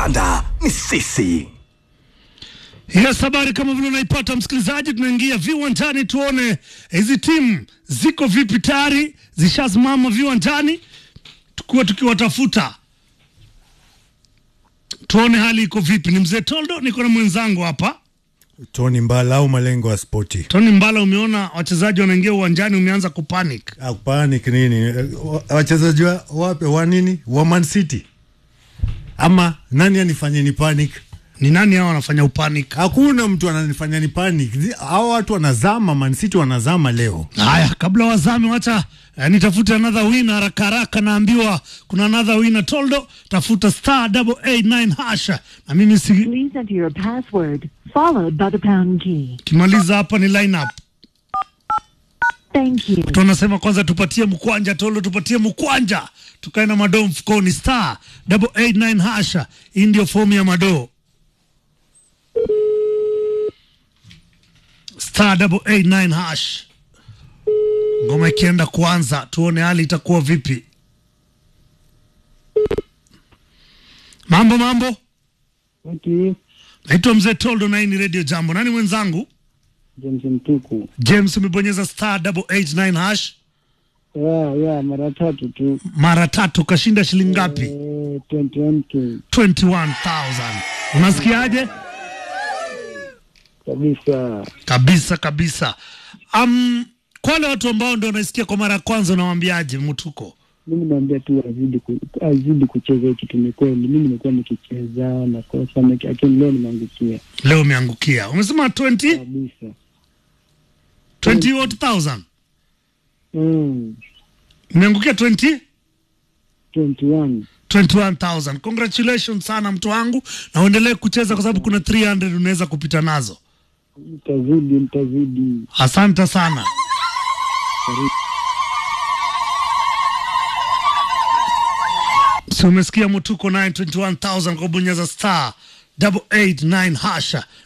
kandanda ni sisi. Yes, habari kama vile unaipata msikilizaji, tunaingia viwanjani tuone hizi timu ziko vipi, tayari zishasimama viwanjani, tukuwa tukiwatafuta tuone hali iko vipi. Ni mzee Toldo, niko na mwenzangu hapa Tony Mbala au malengo ya spoti. Tony Mbala. Umeona wachezaji wanaingia uwanjani, umeanza kupanic. Panic nini? Eh, wa- Wachezaji wa- wape wa nini? Wa Man City ama nani anifanye ni panic? Ni nani hao wanafanya upanic? Hakuna mtu ananifanya ni panic. Zi- Hao watu wanazama, Man City wanazama leo. Haya, kabla wazame, wacha eh, nitafute another winner haraka haraka. Naambiwa kuna another winner Toldo, tafuta star double eight nine hasha, na mimi si Please enter your password, followed by the pound key. kimaliza hapa ni lineup. Thank you. tunasema kwanza tupatie mkwanja Tolo, tupatie mkwanja, tukae na madoo mfukoni. Star double eight nine hasha, hii ndio fomu ya madoo. Star double eight nine hash, ngoma ikienda kuanza, tuone hali itakuwa vipi. Mambo mambo, Okay. naitwa mzee Toldo na hii ni Radio Jambo. Nani mwenzangu? James Mtuku. James, umebonyeza star double eight nine hash Ya, ya, mara tatu tu. mara tatu, kashinda shilingi ngapi? Eh, 21k 21,000. Unasikiaje? kabisa. Kabisa kabisa. Um, kwa wale watu ambao ndio wanaisikia kwa mara ya kwanza unawaambiaje Mtuko? Mimi naambia tu azidi ku, azidi kucheza hii kitu. Ni kweli mimi nimekuwa nikicheza na kosa, lakini leo nimeangukia Leo umeangukia. Umesema 20 kabisa. 20 what thousand? Mm, Umeangukia 20 21 21,000. Congratulations sana mtu wangu na uendelee kucheza kwa sababu kuna 300 unaweza kupita nazo. mtazidi, mtazidi. Asante sana. Si umesikia Mutuko 921,000 kwa bonyeza star double eight nine hasha.